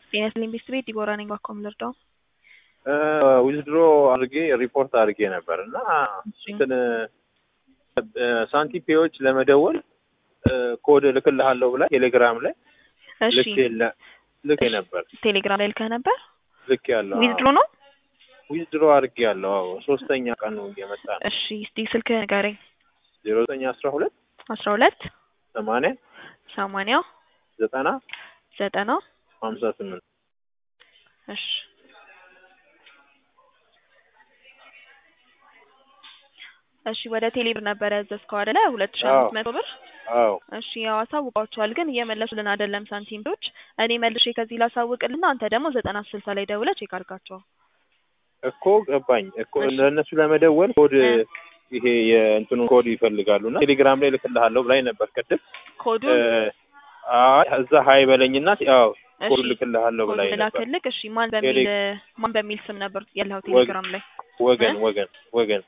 ጤና ይስጥልኝ ቤተሰቤ ዲቦራ ነኝ። ባኮም ልርዳው? ዊዝድሮ አድርጌ ሪፖርት አድርጌ ነበር እና እንትን ሳንቲም ፔዎች ለመደወል ኮድ እልክልሃለሁ ብላ ቴሌግራም ላይ እሺ ልክ ልክ ነበር ቴሌግራም ላይ ልከህ ነበር? ልክ ያለው ዊዝድሮ ነው? ዊዝድሮ አድርጌ ያለው አዎ ሶስተኛ ቀኑ እየመጣ ነው እሺ እስቲ ስልክ ንገረኝ። ዜሮ ዘጠኝ አስራ ሁለት አስራ ሁለት ሰማንያ ሰማንያ ዘጠና ዘጠና ሀምሳ ስምንት እሺ እሺ ወደ ቴሌብር ነበር ያዘዝከው አይደለ? ሁለት ሺህ አምስት መቶ ብር አዎ እሺ ያው አሳውቀዋቸዋል፣ ግን እየመለሱልን አይደለም ሳንቲሞች። እኔ መልሼ ከዚህ ላሳውቅልና አንተ ደግሞ ዘጠና ስልሳ ላይ ደውለህ ቼክ አድርጋቸው። እኮ ገባኝ እኮ እሺ። ለእነሱ ለመደወል ኮድ እ። ይሄ የእንትኑ ኮድ ይፈልጋሉ እና ቴሌግራም ላይ ልክልሃለሁ ብላኝ ነበር ቅድም ኮዱ እ፣ አይ እዛ ሀይ በለኝና ያው ኮድ እሺ ልክልሃለሁ ኮዱ ብላኝ ነበር ላክልክ። እሺ ማን በሚል ቴሌ- ማን በሚል ስም ነበር ያለው ቴሌግራም ላይ? ወገን እ? ወገን ወገን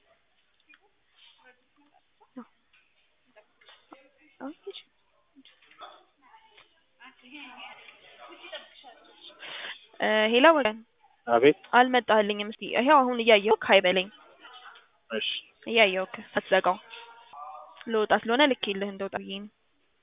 እ ሄላ ወገን አቤት አልመጣልኝም። እስቲ ይሄው አሁን እያየሁህ ሀይ በለኝ። እሺ እያየሁህ አትዘጋው። ልወጣ ስለሆነ ልኬልህ እንደወጣ ብዬ ነው።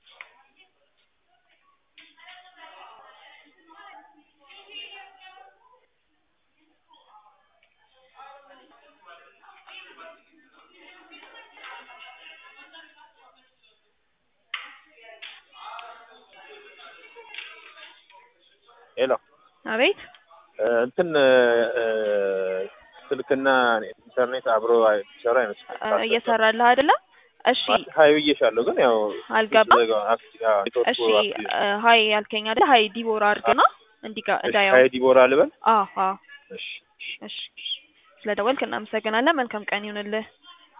ሄሎ አቤት እ፣ እንትን እ፣ ስልክና ኢንተርኔት አብሮ ሲሰራ አይመስልም እ፣ እየሰራልህ አይደለም? እሺ ሀይ ብዬሻለሁ ግን ያው አልገባም። ሲዘጋው አክቲ- አዎ፣ ኔትወርኩ እሺ አክቲ- እ፣ ሀይ ያልከኝ አይደል? ሀይ ዲቦራ አድርግና እንዲጋ እሺ፣ እንዳየው። ሀይ ዲቦራ ልበል አዎ አዎ። እሺ እሺ ስለደወልክ እናመሰግናለን። መልካም ቀን ይሁንልህ።